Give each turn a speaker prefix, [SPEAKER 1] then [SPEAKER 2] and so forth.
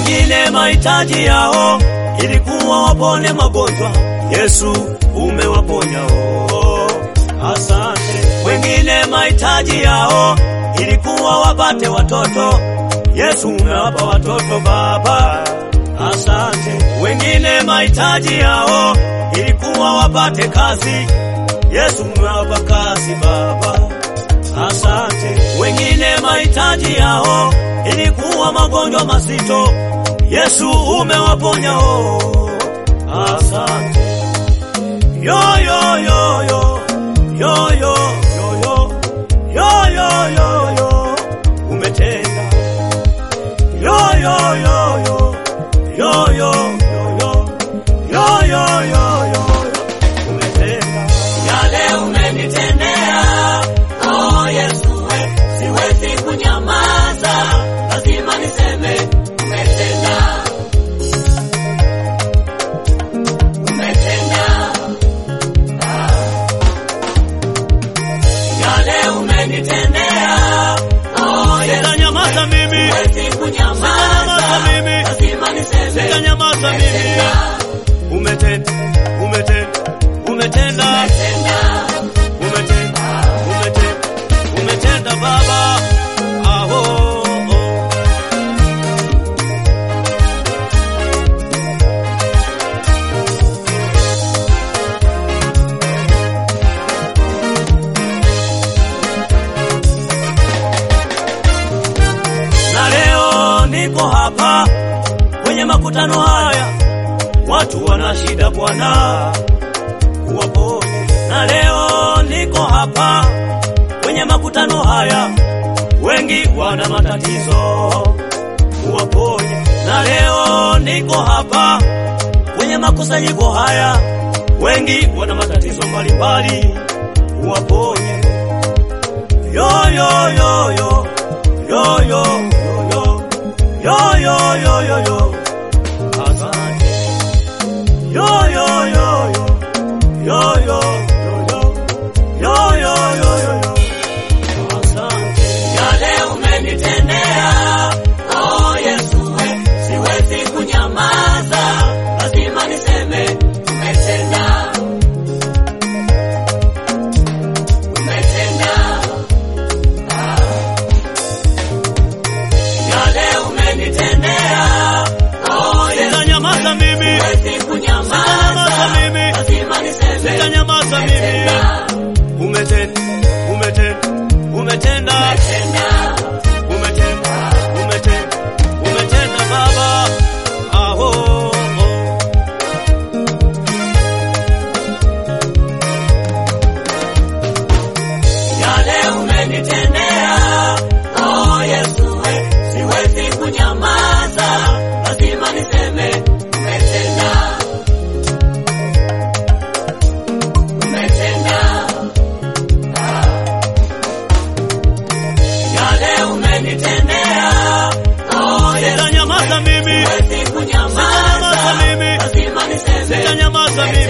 [SPEAKER 1] wengine mahitaji yao ilikuwa wapone magonjwa, Yesu umewaponya oh, asante. Wengine mahitaji yao ilikuwa wapate watoto, Yesu umewapa watoto Baba, asante. Wengine mahitaji yao ilikuwa wapate kazi, Yesu umewapa kazi Baba, asante. Wengine mahitaji yao ilikuwa magonjwa mazito, Yesu umewaponya oh, asante. Yo yo yo yo yo yo yo yo yo yo yo yo umetenda yo yo yo yo yo yo yo yo yo yo yo yo umetenda
[SPEAKER 2] Yale umenitendea, oh Yesu, we, siwezi kunyamaza, lazima niseme umetenda, umetenda. Ah. Yale umenitendea, oh Yesu,
[SPEAKER 1] Sitanyamaza mimi,
[SPEAKER 2] siwezi kunyamaza,
[SPEAKER 1] Sitanyamaza mimi.
[SPEAKER 2] lazima niseme
[SPEAKER 1] sitanyamaza mimi. Umetenda, umetenda, umetenda,
[SPEAKER 2] umetenda.
[SPEAKER 1] umetenda, umetenda, umetenda Baba. Aho, oh. na leo niko hapa kwenye makutano haya, watu wana shida Bwana, uwaponye. Na leo niko hapa kwenye makutano haya, wengi wana matatizo, uwaponye. Na leo niko hapa kwenye makusanyiko haya, wengi wana matatizo mbalimbali, uwaponye. Yo yo yo yo yo yo yo yo yo yo yo yo asante yo yo yo yo yo yo yo yo yo yo yo yo asante
[SPEAKER 2] Yale umenitendea, oh Yesu, we, siwezi kunyamaza, lazima niseme umetenda, umetenda. Ah. Yale umenitendea, oh Yesu,
[SPEAKER 1] sitanyamaza mimi
[SPEAKER 2] siwezi kunyamaza,
[SPEAKER 1] Sitanyamaza mimi.
[SPEAKER 2] lazima niseme
[SPEAKER 1] sitanyamaza mimi
[SPEAKER 2] umetenda,
[SPEAKER 1] umetenda umetenda umetenda
[SPEAKER 2] umetenda.
[SPEAKER 1] umetenda umetenda umetenda Baba aho oh.
[SPEAKER 2] Yale umenitendea, oh Yesu, we, siwezi kunyamaza, lazima niseme umetenda, umetenda. Ah. Yale umenitendea, oh Yesu,
[SPEAKER 1] sitanyamaza mimi
[SPEAKER 2] siwezi kunyamaza,
[SPEAKER 1] Sitanyamaza mimi.
[SPEAKER 2] lazima niseme
[SPEAKER 1] sitanyamaza mimi